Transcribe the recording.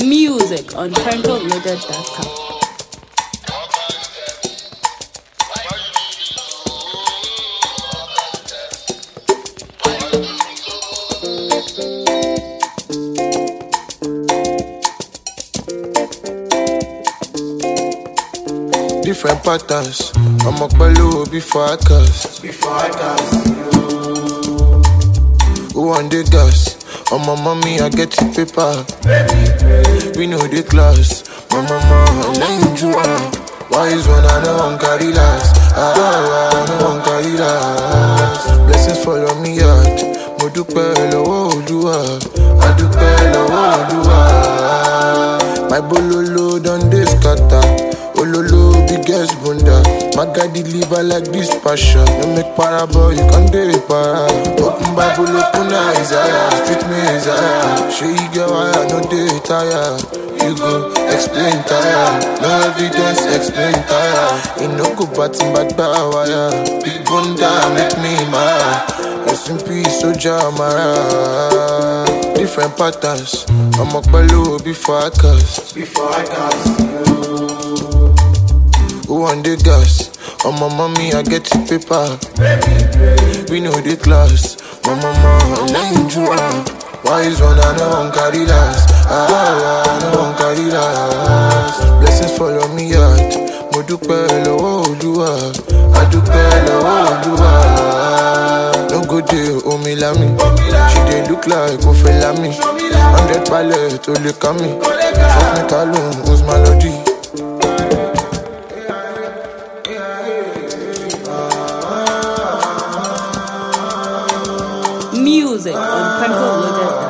Music on PrankoLoaded.com. Different patterns. I'm a pelu before I cast. Before I cast Who want the gas? On my mommy, I get the paper. We know the class. My mama, let you are. Why is one I know I'm carry last? Ah, I know I'm carry last. Blessings follow me out. Mo dúpẹ́ lọ́wọ́ Olúwa. A dúpẹ́ lọ́wọ́ Olúwa. My bololo don dey scatter. Ololo biggest bunda. My guy deliver like this passion. No make para boy, you can dey para. Open Bible, open Isaiah. Street me Isaiah. Show you get why I no dey tire. You go explain tire. No evidence, explain tire. You no go batting back by wire. Big bunda make me mad. Rest in peace, soldier Mara. Different patterns. I'm a pelu before I cast. Before I cast Who want the gas? On my mommy, I get the paper. We know the class. My mama, let you are. Why is one I know I'm carry last? Ah, I know I'm carry last. Blessings follow me out. Mo dúpẹ́ lọ́wọ́ Olúwa. A dúpẹ́ lọ́wọ́ Olúwa. No go dey omi lami. She dey look like Kofi Lami. Hundred palẹ̀ tó lè ká mi. Fuck me kalun, who's my lodi? Music on PrankoLoaded.com.